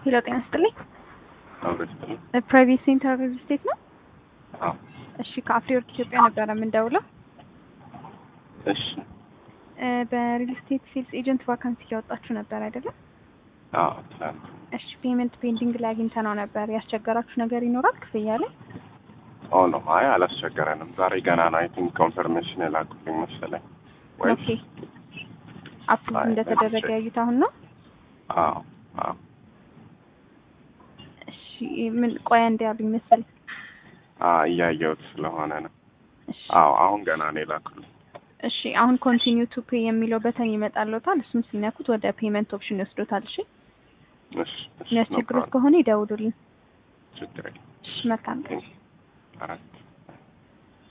ሄሎ ጤና ይስጥልኝ። አውረስትልኝ ፕራይቬት ሴንተር ሪል ስቴት ነው? አዎ እሺ ከአፍሪወርክ ኢትዮጵያ ነበረ የምንደውለው። እሺ እ በሪል ስቴት ሴልስ ኤጀንት ቫካንሲ እያወጣችሁ ነበር አይደለም? አዎ ትላንት እሺ ፔመንት ፔንዲንግ ላይ አግኝተነው ነበር። ያስቸገራችሁ ነገር ይኖራል ክፍያ ላይ? ኦ ነው አይ አላስቸገረንም ዛሬ ገና ነው አይ ቲንክ ኮንፈርሜሽን የላኩልኝ መሰለኝ ወይስ ኦኬ አፕሩቭ አይ፣ እንደተደረገ ቼክ። ያዩት አሁን ነው? አዎ አዎ እሺ ምን ቆያ እንዲ ያሉኝ መሰለኝ። አ እያየሁት ስለሆነ ነው እሺ አዎ አሁን ገና ነው የላኩልኝ እሺ አሁን ኮንቲኒው ቱ ፔይ የሚለው በተን ይመጣልዎታል። እሱም ሲነኩት ወደ ፔመንት ኦፕሽን ይወስዶታል። እሺ እሺ እሺ no የሚያስቸግሩት problem። ከሆነ ይደውሉልን። ችግር የለም እሺ መልካም ቀን። አራት